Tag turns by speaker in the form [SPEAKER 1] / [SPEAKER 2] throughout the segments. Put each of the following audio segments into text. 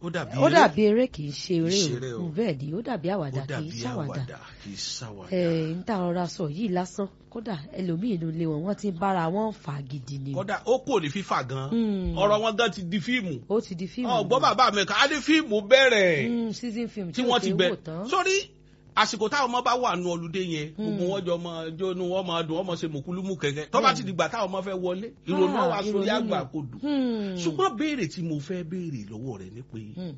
[SPEAKER 1] ó dàbí
[SPEAKER 2] ó
[SPEAKER 1] eré,
[SPEAKER 2] dàbí eré kì í ṣe eré
[SPEAKER 1] ṣeré o.
[SPEAKER 2] o bẹ́ẹ̀ ni ó dàbí
[SPEAKER 1] ó
[SPEAKER 2] àwàdà kì
[SPEAKER 1] dàbí
[SPEAKER 2] í ṣàwàdà
[SPEAKER 1] àwàdà kì í ṣàwàdà.
[SPEAKER 2] ẹ ń tà ọ̀rọ̀ sọ yìí lásán kódà ẹlòmíì inú ilé wọn wọ́n ti ń bára wọn fà gidi ni o.
[SPEAKER 1] kódà ó kò ní fífà gan
[SPEAKER 2] Mm.
[SPEAKER 1] ọ̀rọ̀ wọn gan ti di fíìmù
[SPEAKER 2] ó ti di fíìmù
[SPEAKER 1] ọgbọ́n bàbá mi kà á ní fíìmù bẹ̀rẹ̀
[SPEAKER 2] Mm, season film
[SPEAKER 1] tí
[SPEAKER 2] ò
[SPEAKER 1] wọ́n ti
[SPEAKER 2] ṣe é
[SPEAKER 1] bẹ̀
[SPEAKER 2] wò tán.
[SPEAKER 1] sórí àsìkò táwọn ọmọ bá wà nù ọlùdé yẹn gbogbo wọn jọ máa jónú wọn máa dùn wọn máa ṣe mùkúlùmù kẹ̀kẹ́ tó bá ti dìgbà táwọn ọmọ fẹ́ wọlé ìrònú
[SPEAKER 2] Ah,
[SPEAKER 1] àwọn aṣorí
[SPEAKER 2] ìrònú
[SPEAKER 1] àgbà
[SPEAKER 2] ni.
[SPEAKER 1] kò dùn
[SPEAKER 2] Hmm.
[SPEAKER 1] ṣùgbọ́n béèrè tí mo fẹ́ béèrè lọ́wọ́ rẹ̀ ni pé
[SPEAKER 2] Hmm.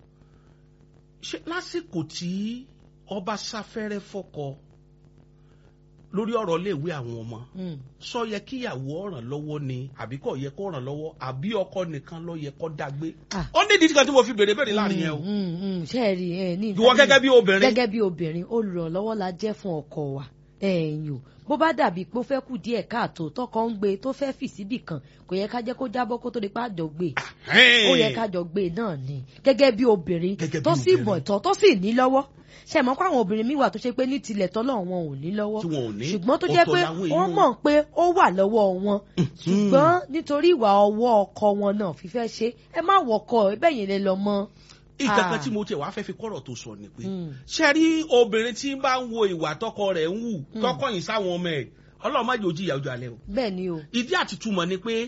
[SPEAKER 1] ṣé lásìkò tí ọba sáfẹ́rẹ́ fọ́kọ lórí ọ̀rọ̀ iléèwé àwọn ọmọ
[SPEAKER 2] Hmm.
[SPEAKER 1] sọ yẹ kíyàwó ọ̀ràn lọ́wọ́ ni àbí kò yẹ kó ràn lọ́wọ́ àbí ọkọ nìkan ló yẹ kó dágbé
[SPEAKER 2] Ah.
[SPEAKER 1] ó ní ìdí kan tí mo fi béèrè béèrè láàrin yẹn o
[SPEAKER 2] Mm, mm, ṣé ẹ rí ẹ ní
[SPEAKER 1] ìwọ gẹ́gẹ́ bí obìnrin
[SPEAKER 2] gẹ́gẹ́ bí obìnrin olùrànlọ́wọ́ la jẹ́ fún ọkọ wa ẹ̀yìn o bó bá dàbí pé ó fẹ́ kù díẹ̀ káàtó tọkọ ń gbé tó fẹ́ fì síbì kan kò yẹ ká jẹ́ kó jábọ́ kó tó di pa àjọ gbé ó yẹ ká jọ gbé náà ni gẹ́gẹ́ bí obìnrin
[SPEAKER 1] Gẹ́gẹ́ bí
[SPEAKER 2] tó sì
[SPEAKER 1] obìnrin.
[SPEAKER 2] mọ̀ ìtọ́ tó sì ní lọ́wọ́ ṣe mọ̀ pé àwọn obìnrin míì wà tó ṣe pé ní tilẹ̀ tọ́lọ̀ wọn ò ní lọ́wọ́
[SPEAKER 1] tí wọn ò ní
[SPEAKER 2] ṣùgbọ́n tó jẹ́
[SPEAKER 1] ọ̀tọ̀
[SPEAKER 2] pé
[SPEAKER 1] làwọn
[SPEAKER 2] wọ́n
[SPEAKER 1] èèyàn.
[SPEAKER 2] mọ̀ pé ó wà lọ́wọ́ wọn ṣùgbọ́n nítorí ìwà ọwọ́ ọkọ wọn náà fífẹ́ ṣe ẹ má wọkọ ẹ bẹ́yìn lè lọ mọ́.
[SPEAKER 1] ìkankan
[SPEAKER 2] Ah.
[SPEAKER 1] tí mo tiẹ̀ wá fẹ́ fi kọ́rọ̀ tó sọ ni pé
[SPEAKER 2] Mm.
[SPEAKER 1] ṣe rí obìnrin tí ń bá ń wo ìwà tọkọ rẹ̀ ń wù tọkọ yìí sáwọn ọmọ ẹ̀ ọlọ́run má jẹ́ ojú ìyá ojú alẹ́ o
[SPEAKER 2] bẹ́ẹ̀ ni o.
[SPEAKER 1] ìdí àtìtúmọ̀ ni pé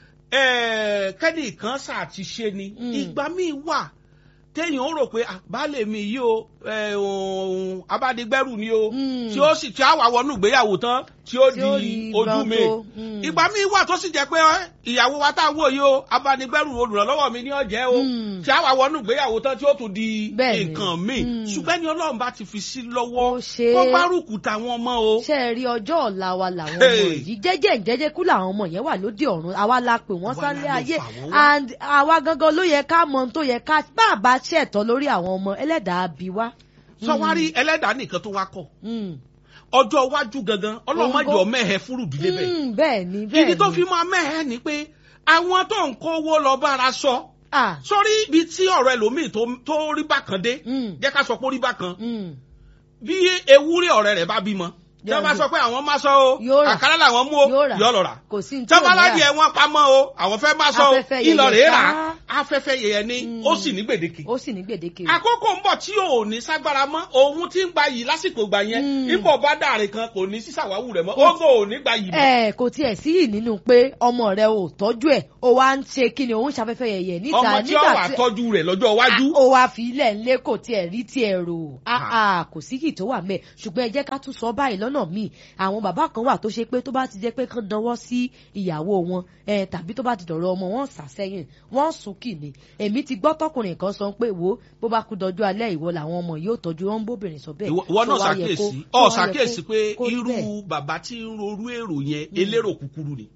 [SPEAKER 1] eh, kẹ́ni kan sáà ti ṣe ni
[SPEAKER 2] Mm.
[SPEAKER 1] ìgbà míì wà téèyàn ó rò pé ah, baálé mi yìí o eh, òun, abádigbẹ́rù ni o
[SPEAKER 2] Mm.
[SPEAKER 1] tí ó sì tí a wà wọnú ìgbéyàwó tán tí ó
[SPEAKER 2] Tí ó
[SPEAKER 1] di
[SPEAKER 2] rí
[SPEAKER 1] ojú
[SPEAKER 2] gbọ́n
[SPEAKER 1] mi
[SPEAKER 2] tó, mm.
[SPEAKER 1] ìgbà míì wà tó sì jẹ́ pé eh, ìyàwó wa tá a wò yìí o abánigbẹ́rù olùrànlọ́wọ́ mi ní ọ̀jẹ́ o
[SPEAKER 2] Mm.
[SPEAKER 1] tí a wà wọnú ìgbéyàwó tán tí ó tún di
[SPEAKER 2] Bẹ́ẹ̀ni.
[SPEAKER 1] nǹkan míì
[SPEAKER 2] Mm.
[SPEAKER 1] ṣùgbọ́n ní ọlọ́run bá ti fi sí
[SPEAKER 2] Ó
[SPEAKER 1] lọ́wọ́
[SPEAKER 2] ṣe é.
[SPEAKER 1] kó gbárùkù táwọn ọmọ o.
[SPEAKER 2] ṣe é rí ọjọ́ ọ̀la wa làwọn ọmọ
[SPEAKER 1] Hey.
[SPEAKER 2] yìí jẹ́jẹ́ jẹ́jẹ́ kú làwọn ọmọ yẹn wà lóde ọ̀run àwa la pè wọ́n
[SPEAKER 1] Àwa
[SPEAKER 2] sálẹ̀
[SPEAKER 1] la lè
[SPEAKER 2] ayé
[SPEAKER 1] fà wọ́n wá.
[SPEAKER 2] and àwa gangan ló yẹ ká mọ ohun tó yẹ ká bá a bá ṣẹ̀tọ́ lórí àwọn ọmọ ẹlẹ́dàá bí wá.
[SPEAKER 1] sọwárí ẹlẹ́dàá nìkan tó wá kọ̀
[SPEAKER 2] Mm.
[SPEAKER 1] ọjọ́ iwájú gangan ọlọ́mọdé
[SPEAKER 2] Òǹgó.
[SPEAKER 1] ọmẹ́hẹ fúrú ìdílé bẹ́ẹ̀.
[SPEAKER 2] Mm, bẹ́ẹ̀ ni bẹ́ẹ̀
[SPEAKER 1] ìdí
[SPEAKER 2] ni.
[SPEAKER 1] tó fi máa mẹ́hẹ ni pé àwọn tó ń kówó lọ bára sọ
[SPEAKER 2] Ah,
[SPEAKER 1] sórí ibi tí ọ̀rọ̀ ẹlòmíì tó- tó rí bákan dé
[SPEAKER 2] mm,
[SPEAKER 1] jẹ́ ká sọ pé ó rí bákan
[SPEAKER 2] mm.
[SPEAKER 1] bí ewúrẹ́ ọ̀rẹ́ rẹ̀ bá bímọ tí wọ́n bá sọ pé àwọn máa sọ o
[SPEAKER 2] Yóò rà.
[SPEAKER 1] àkàrà làwọn mú o
[SPEAKER 2] Yóò rà.
[SPEAKER 1] yóò lọ rà
[SPEAKER 2] kò sí ní tí ò ní
[SPEAKER 1] tọ́baládìí
[SPEAKER 2] rà.
[SPEAKER 1] ẹ̀ wọ́n pamọ́ o àwọn fẹ́ máa sọ o
[SPEAKER 2] Afẹ́fẹ́ yẹyẹ
[SPEAKER 1] ìlọ rèé rà
[SPEAKER 2] ká.
[SPEAKER 1] afẹ́fẹ́ yẹyẹ ni
[SPEAKER 2] Mm.
[SPEAKER 1] ó sì ní gbèdéke
[SPEAKER 2] ó sì ní gbèdéke.
[SPEAKER 1] àkókò ń bọ̀ tí ò ní ságbára mọ́ òun tí ń gba yìí lásìkò gbà yẹn
[SPEAKER 2] Mm.
[SPEAKER 1] ipò bá dàrin kan kò ní sísàwáwù rẹ̀ mọ́ ó gò ò ní gba yìí mọ́.
[SPEAKER 2] ẹ kò tiẹ̀ sí yìí nínú pé ọmọ rẹ ò tọ́jú ẹ̀ ó wá ń ṣe kí ni òun ṣàfẹ́fẹ́ yẹ̀yẹ̀ níta
[SPEAKER 1] ọmọ tí ó wà tọ́jú rẹ̀ lọ́jọ́ iwájú.
[SPEAKER 2] ó wá fi ilẹ̀ ńlé kò tiẹ̀ rí tiẹ̀ rò áà kò sí kì tó wà mẹ́ ṣùgbọ́n ẹ jẹ́ ká tún sọ báyìí lọ́nà míì àwọn bàbá kan wà tó ṣe pé tó bá ti jẹ́ pé kán dánwọ́ sí ìyàwó wọn ẹ tàbí tó bá ti dọ̀rọ̀ ọmọ wọn sà sẹ́yìn wọ́n sùn kì ní èmi ti gbọ́ tọkùnrin kan sọ pé wo bó bá kú dọjú alẹ́ ìwọ làwọn ọmọ yóò tọ́jú wọn bóbìnrin sọ bẹ́ẹ̀
[SPEAKER 1] ìwọ ìwọ
[SPEAKER 2] tó
[SPEAKER 1] náà
[SPEAKER 2] wá yẹ
[SPEAKER 1] ṣàkíyèsí
[SPEAKER 2] kó-
[SPEAKER 1] ọ
[SPEAKER 2] tó wá yẹ
[SPEAKER 1] ṣàkíyèsí
[SPEAKER 2] kó-
[SPEAKER 1] pé
[SPEAKER 2] kó rí
[SPEAKER 1] irú
[SPEAKER 2] bẹ́ẹ̀.
[SPEAKER 1] bàbá tí ń rorú èrò yẹn elérò kúkúrú ni.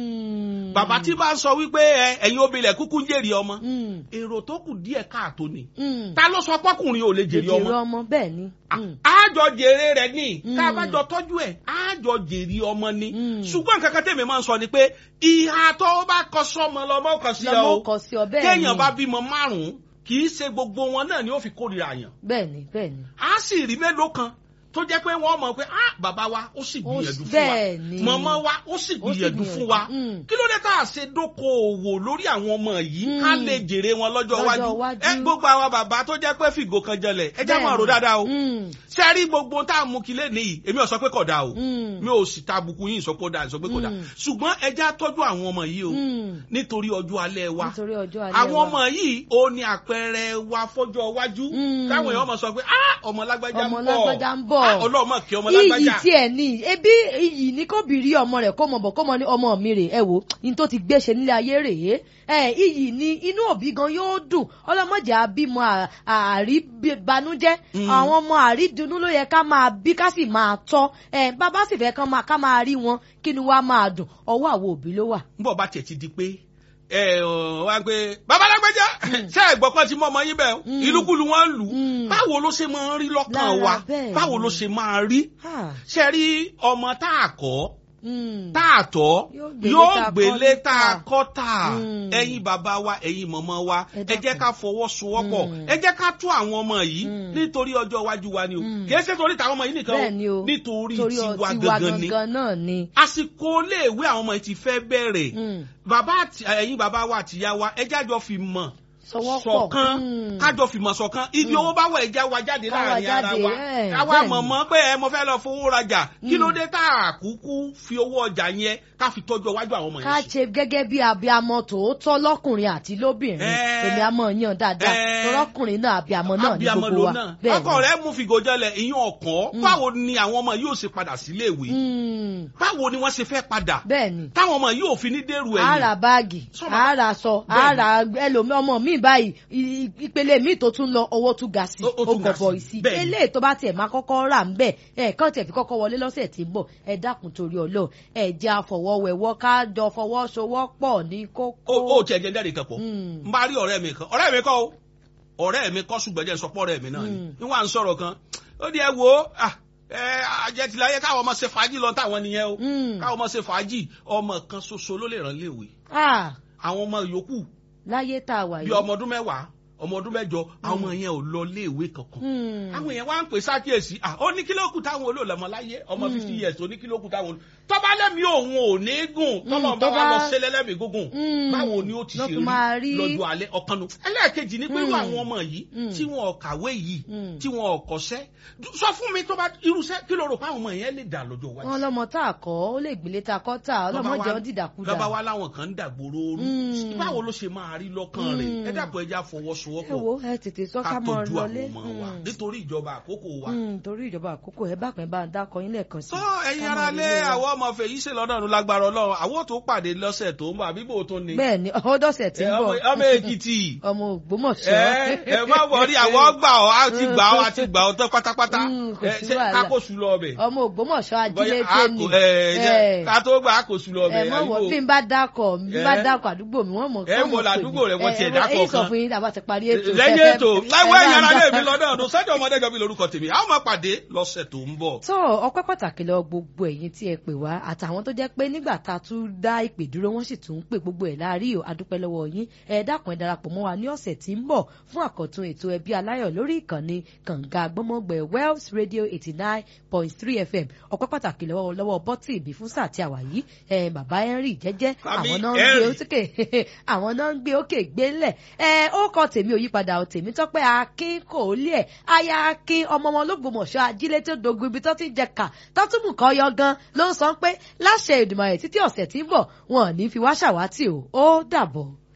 [SPEAKER 2] Mm.
[SPEAKER 1] bàbá tí bá ń sọ wípé ẹ, ẹ̀yin obìnrin kúkú ń jèrè ọmọ
[SPEAKER 2] Mm.
[SPEAKER 1] èrò tó kù díẹ̀ káàtó ni.
[SPEAKER 2] Mm.
[SPEAKER 1] ta ló sọ pọ́kùnrin ò lè jèrè
[SPEAKER 2] jèrè
[SPEAKER 1] ọmọ.
[SPEAKER 2] ọmọ bẹ́ẹ̀ ni. Mm.
[SPEAKER 1] àjọ jèrè rẹ̀ ní
[SPEAKER 2] Mm.
[SPEAKER 1] ká a bá jọ tọ́jú ẹ̀ àjọ jèrè ọmọ ni.
[SPEAKER 2] Mm.
[SPEAKER 1] ṣùgbọ́n nǹkan kan tèmi máa ń sọ ni pé ìhà tó bá kọ sọ́mọ lọ́mọ kan sí ẹ
[SPEAKER 2] lọmọ
[SPEAKER 1] o
[SPEAKER 2] kọ sí ọ bẹ́ẹ̀ ni
[SPEAKER 1] téèyàn bá bímọ márùn-ún kì í ṣe gbogbo wọn náà ni ó fi kórìíra yàn
[SPEAKER 2] bẹ́ẹ̀ ni bẹ́ẹ̀ ni.
[SPEAKER 1] á sì rí mélòó kan tó jẹ́ pé wọ́n mọ̀ pé ah bàbá wa ó sì
[SPEAKER 2] Ó
[SPEAKER 1] gbìyànjú
[SPEAKER 2] sì-
[SPEAKER 1] fún wa
[SPEAKER 2] bẹ́ẹ̀ ni.
[SPEAKER 1] mọ̀mọ́ wa ó sì
[SPEAKER 2] Ó sì
[SPEAKER 1] gbìyànjú fún wa
[SPEAKER 2] gbìyànjú. Mm.
[SPEAKER 1] kí ló dé tá a ṣe dókòòwò lórí àwọn ọmọ yìí ká
[SPEAKER 2] Mm.
[SPEAKER 1] lè jèrè wọn lọ́jọ́
[SPEAKER 2] Lọ́jọ́
[SPEAKER 1] iwájú
[SPEAKER 2] iwájú.
[SPEAKER 1] ẹ gbogbo àwọn bàbá tó jẹ́ pé fìgò kan jẹlẹ̀ ẹ já
[SPEAKER 2] Bẹ́ẹ̀
[SPEAKER 1] máa rò
[SPEAKER 2] ni.
[SPEAKER 1] dáadáa o
[SPEAKER 2] Mm.
[SPEAKER 1] ṣe rí gbogbo tá a mú kí lé nìyí èmi ò sọ pé kò dáa o
[SPEAKER 2] Mm.
[SPEAKER 1] mi ò sì ta àbùkù yín sọ pé ó dáa sọ pé kò dáa
[SPEAKER 2] Mm.
[SPEAKER 1] ṣùgbọ́n ẹ já tọ́jú àwọn ọmọ yìí o
[SPEAKER 2] Mm.
[SPEAKER 1] nítorí ọjọ́ alẹ́ wa
[SPEAKER 2] nítorí ọjọ́ alẹ́
[SPEAKER 1] àwọn
[SPEAKER 2] wa.
[SPEAKER 1] ọmọ yìí ó ní àpẹẹrẹ wa fọjọ́ iwájú
[SPEAKER 2] Mm.
[SPEAKER 1] táwọn èèyàn mọ̀ sọ pé ah ọmọ lágbájá ń
[SPEAKER 2] ọmọ
[SPEAKER 1] bọ̀
[SPEAKER 2] lágbájá ń bọ̀
[SPEAKER 1] Ah, ọlọ́mọ kí ọmọ
[SPEAKER 2] iyì
[SPEAKER 1] lágbájá
[SPEAKER 2] tiẹ̀ ní ebi iyì ní kò bí rí ọmọ rẹ̀ kó mọ̀ bọ̀ kó mọ̀ ní ọmọ mi rè ẹ wò ní tó ti gbéṣe nílé ayé rèé ẹ iyì ní inú òbí gan yóò dùn ọlọ́mọdé àbímọ àríbanújẹ́
[SPEAKER 1] Mm.
[SPEAKER 2] àwọn ọmọ àrídùnnú ló yẹ ká máa bí ká sì máa tọ́ ẹ bàbá sì fẹ́ kán máa ká máa rí wọn kí ni wàá máa dùn ọwọ́ àwọn òbí ló wà.
[SPEAKER 1] ń bọ̀ bá tiẹ̀ ti di pé ẹ ọ wá pé bàbá lágbájá ṣé ẹ̀gbọ́n kan ti mọ ọmọ yín bẹ́ẹ̀
[SPEAKER 2] Mm.
[SPEAKER 1] ìlúkulù wọn ń lù ú
[SPEAKER 2] Mm.
[SPEAKER 1] báwo ló ṣe máa ń rí lọ́kàn
[SPEAKER 2] Lára
[SPEAKER 1] wa
[SPEAKER 2] bẹ́ẹ̀
[SPEAKER 1] báwo
[SPEAKER 2] ni.
[SPEAKER 1] ló ṣe máa rí
[SPEAKER 2] Ah,
[SPEAKER 1] ṣe rí ọmọ tá a kọ́
[SPEAKER 2] mm.
[SPEAKER 1] tá a tọ́
[SPEAKER 2] Yóò gbélé
[SPEAKER 1] yóò
[SPEAKER 2] tá a
[SPEAKER 1] gbélé
[SPEAKER 2] kọ́
[SPEAKER 1] tá a
[SPEAKER 2] níta.
[SPEAKER 1] kọ́ tà
[SPEAKER 2] Mm.
[SPEAKER 1] ẹ̀yin bàbá wa ẹ̀yin mọ̀mọ́ wa
[SPEAKER 2] Ẹ
[SPEAKER 1] ẹ jẹ́
[SPEAKER 2] dákun.
[SPEAKER 1] ká fọwọ́sowọ́pọ̀
[SPEAKER 2] Mm.
[SPEAKER 1] ẹ jẹ́ ká tún àwọn ọmọ yìí
[SPEAKER 2] Mm.
[SPEAKER 1] nítorí ọjọ́ iwájú wa ni o
[SPEAKER 2] Mm.
[SPEAKER 1] kì í ṣe torí tàwọn ọmọ yìí nìkan
[SPEAKER 2] bẹ́ẹ̀ ni o
[SPEAKER 1] nítorí
[SPEAKER 2] torí ọ-
[SPEAKER 1] tiwa
[SPEAKER 2] tiwa
[SPEAKER 1] gangan ni
[SPEAKER 2] gangan náà ni.
[SPEAKER 1] àsìkò iléèwé àwọn ọmọ yìí ti fẹ́ bẹ̀rẹ̀
[SPEAKER 2] Mm.
[SPEAKER 1] bàbá àti ẹ̀yin bàbá wa àti ìyá wa ẹ jájọ fi mọ̀
[SPEAKER 2] Sọwọ́pọ̀.
[SPEAKER 1] ṣọ̀kan
[SPEAKER 2] Mm.
[SPEAKER 1] kájọ fìmọ̀ ṣọ̀kan ibi owó bá wọ̀ ẹja wa jáde
[SPEAKER 2] Ká wa
[SPEAKER 1] láàrin ara
[SPEAKER 2] jáde,
[SPEAKER 1] wa
[SPEAKER 2] ẹ̀,
[SPEAKER 1] káwa
[SPEAKER 2] bẹ́ẹ̀ ni.
[SPEAKER 1] mọ̀ mọ́ pé ẹ mo fẹ́ lọ fowó rajà kí ló dé tá a kúkú fi owó ọjà yẹn ká fi tọ́jú iwájú àwọn ọmọ
[SPEAKER 2] ká
[SPEAKER 1] yẹn sí.
[SPEAKER 2] ṣe gẹ́gẹ́ bí abiamọ tòótọ́ lọ́kùnrin àti lóbìnrin
[SPEAKER 1] Ẹ́.
[SPEAKER 2] èmi àmọ́ yan dáadáa
[SPEAKER 1] Ẹ́.
[SPEAKER 2] tọ́lọ́kùnrin náà abiamọ náà ní
[SPEAKER 1] abiyamọ
[SPEAKER 2] gbogbo
[SPEAKER 1] ló
[SPEAKER 2] wa
[SPEAKER 1] náà
[SPEAKER 2] bẹ́ẹ̀
[SPEAKER 1] ọkọ rẹ mú fìgò jẹlẹ ìyún ọkàn báwo ni àwọn ọmọ yóò ṣe padà sílé ìwé
[SPEAKER 2] ni.
[SPEAKER 1] báwo ni wọ́n ṣe fẹ́ padà
[SPEAKER 2] bẹ́ẹ̀ ni
[SPEAKER 1] táwọn ọmọ yóò fi ní dèrò ẹ̀yìn
[SPEAKER 2] ara báàgì
[SPEAKER 1] Sọ́mọ-
[SPEAKER 2] ara sọ
[SPEAKER 1] Bẹ́ẹ̀ ni.
[SPEAKER 2] ara ẹlòmí ọmọ mi báyìí i- i- ìpele mi tó tún lọ owó tún ga sí
[SPEAKER 1] Ó- ó
[SPEAKER 2] ó
[SPEAKER 1] tún ga
[SPEAKER 2] gọbọ
[SPEAKER 1] sí.
[SPEAKER 2] sí
[SPEAKER 1] Bẹ́ẹ̀ ni.
[SPEAKER 2] eléyìí tó bá tiẹ̀ máa kọ́kọ́ rà ń bẹ̀ ẹ̀ kàn tiẹ̀ fi kọ́kọ́ wọlé lọ́sẹ̀ tí ń bọ̀ ẹ dákun torí ọlọ́ ẹ jẹ́ àfọwọ́wẹ́wọ́ ká jọ fọwọ́sowọ́pọ̀ ní kókó.
[SPEAKER 1] ó ó tiẹ̀ jẹ́ jẹ́rìí kan pọ̀
[SPEAKER 2] Mm.
[SPEAKER 1] n bá rí ọ̀rẹ́ mi kan ọ̀rẹ́ mi kọ́ o ọ̀rẹ́ mi kọ́ ṣùgbọ́n jẹ́ sọpọ́ ọ̀rẹ́ mi náà ni
[SPEAKER 2] Mm.
[SPEAKER 1] níwọ̀n à ń sọ̀rọ̀ kan ó di ẹ wo ah, ẹ àjẹtìláyé káwọn ọmọ ṣe fàájì lọ táwọn nìyẹn o
[SPEAKER 2] Mm.
[SPEAKER 1] káwọn ọmọ ṣe fàájì ọmọ kan ṣoṣo ló lè rán léèwé
[SPEAKER 2] Ah,
[SPEAKER 1] àwọn ọmọ yòókù
[SPEAKER 2] láyé tá a wà
[SPEAKER 1] bí
[SPEAKER 2] yìí.
[SPEAKER 1] ọmọ ọdún mẹ́wàá ọmọ ọdún mẹ́jọ àwọn ọmọ yẹn ò lọ léèwé kankan
[SPEAKER 2] Mm.
[SPEAKER 1] àwọn èèyàn wá ń pè sákìyèsí à ó ní kílókù táwọn olóòlọ́mọ láyé ọmọ fifty years ó ní kílókù táwọn olóòlọ́mọ tọ́ba lẹ́mìí òun ò ní gùn tọ́lọ́ bá
[SPEAKER 2] tó
[SPEAKER 1] wa
[SPEAKER 2] bá-
[SPEAKER 1] lọ sílẹ̀ lẹ́mìí gúngùn
[SPEAKER 2] Mm.
[SPEAKER 1] báwo ni ó ti
[SPEAKER 2] Ló
[SPEAKER 1] ṣe
[SPEAKER 2] fi máa
[SPEAKER 1] rí
[SPEAKER 2] rí-
[SPEAKER 1] lọ́jọ́ alẹ́ ọ̀kanu ẹlẹ́ẹ̀kejì ni pé irú
[SPEAKER 2] Mm.
[SPEAKER 1] àwọn ọmọ yìí
[SPEAKER 2] Mm.
[SPEAKER 1] tí wọn ò kàwé yìí
[SPEAKER 2] Mm.
[SPEAKER 1] tí wọn ò kọ́ṣẹ́ sọ fún mi tó bá irúṣẹ́ kí ló rò pé àwọn ọmọ yẹn lè dà lọ́jọ́ iwájú
[SPEAKER 2] wọn lọmọ tá a kọ ó lè gbélé tá a kọ tá a ọlọmọ jẹ ọ dìdàkudà.
[SPEAKER 1] lọ́ba wa láwọn kan ń dàgbòrò ooru
[SPEAKER 2] Mm.
[SPEAKER 1] báwo ló ṣe máa rí lọ́kàn rẹ̀
[SPEAKER 2] Mm.
[SPEAKER 1] ẹ dàpọ̀ ẹja
[SPEAKER 2] ẹ
[SPEAKER 1] fọwọ́sowọ́pọ̀
[SPEAKER 2] wo ẹ tètè sọ
[SPEAKER 1] ká
[SPEAKER 2] ká mọ
[SPEAKER 1] tọ́jú àwọn
[SPEAKER 2] lọlé.
[SPEAKER 1] ọmọ wa nítorí ìjọba àkókò wa.
[SPEAKER 2] Mm, torí ìjọba àkókò ẹ bá pẹ́ bá ń dákọ yín lẹ́ẹ̀kan sí.
[SPEAKER 1] tó ẹ̀yin
[SPEAKER 2] Ká mọ
[SPEAKER 1] ara lé
[SPEAKER 2] relé wa.
[SPEAKER 1] àwọn ọmọ fèyí ṣe lọ́dọ̀ ọ̀run lágbára ọlọ́run àwọn tó pàdé lọ́sẹ̀ tó ń bọ̀ àbí bò tó ní.
[SPEAKER 2] bẹ́ẹ̀ ni ọdọ̀sẹ̀ tí
[SPEAKER 1] Ẹ,
[SPEAKER 2] ń
[SPEAKER 1] ọmọ
[SPEAKER 2] bọ̀
[SPEAKER 1] ọmọ èkìtì
[SPEAKER 2] ọmọ ògbómọ̀ṣọ́.
[SPEAKER 1] ẹ ẹ má wọrí àwọn gbà ọ á ti gbà ọ á ti gbà ọ tán pátápátá
[SPEAKER 2] Mm, kò
[SPEAKER 1] ẹ
[SPEAKER 2] sí
[SPEAKER 1] ṣe
[SPEAKER 2] wàhálà.
[SPEAKER 1] kákòsù lọ ọbẹ.
[SPEAKER 2] ọmọ ògbómọ̀ṣọ́
[SPEAKER 1] Bóyá
[SPEAKER 2] ajílété
[SPEAKER 1] a
[SPEAKER 2] ni.
[SPEAKER 1] kò- ẹ, jẹ́
[SPEAKER 2] Ẹ.
[SPEAKER 1] ká tó gbà àkòsù lọ ọbẹ
[SPEAKER 2] ẹ mọ wọ bí n bá dákọ bí n bá
[SPEAKER 1] Ẹ.
[SPEAKER 2] dákọ àdúgbò mi wọn mọ
[SPEAKER 1] Ẹ
[SPEAKER 2] wọ́n
[SPEAKER 1] wo
[SPEAKER 2] mọ̀ pé
[SPEAKER 1] làdúgbò rẹ̀ wọ́n
[SPEAKER 2] mi.
[SPEAKER 1] tiẹ̀
[SPEAKER 2] Ẹ,
[SPEAKER 1] dákọ̀
[SPEAKER 2] èyí sọ
[SPEAKER 1] kan.
[SPEAKER 2] fún yín tàbá ti parí ètò.
[SPEAKER 1] lẹ́yìn
[SPEAKER 2] Ẹ-
[SPEAKER 1] ètò
[SPEAKER 2] ẹ
[SPEAKER 1] láìwọ
[SPEAKER 2] bá ń
[SPEAKER 1] ẹ̀yin ara lé
[SPEAKER 2] dá-
[SPEAKER 1] mi lọ́dọ̀ ọdún sẹ́jọ́ ọmọdé jọ bí lórúkọ tèmi àwọn máa pàdé lọ́sẹ̀ tó ń bọ̀.
[SPEAKER 2] tó ọpẹ́ pàtàkì lọ gbogbo ẹ̀yin tí ẹ pè wá àtàwọn tó jẹ́ pé nígbà tá a tún dá ìpè dúró wọ́n sì tún ń pè gbogbo ẹ̀ láàrí o adúpẹ́ lọ́wọ́ yín ẹ dákun ẹ darapọ̀ mọ́ wa ní ọ̀sẹ̀ tí ń bọ̀ fún àkọ́tún ètò ẹbí aláyọ̀ lórí ìkànnì kànga gbọ́mọgbẹ̀ Wells Radio eighty nine point three FM ọpẹ́ pàtàkì lọ́wọ́ lọ́wọ́ bọ́tì ìbí fún sáà tí a wà yìí ẹ bàbá Henry jẹ́jẹ́
[SPEAKER 1] Àmì
[SPEAKER 2] àwọn náà ń gbé
[SPEAKER 1] Henry.
[SPEAKER 2] òkè àwọn náà ń gbé òkè gbélẹ̀ ẹ ó kọ tèmi òyípadà ò tèmi tọ́pẹ́ akin kò lé ẹ̀ aya akin ọmọ wọn lÓgbómọ̀ṣọ́ ajílẹ̀ tó dogun ibi tó ti ń jẹ kà tọ́túmù kan yọ gan ló ń sọ pé láṣẹ Èdùmàrè títí ọ̀sẹ̀ tí ń bọ̀ wọn ò ní fi wá ṣàwátì o ó dàbọ̀.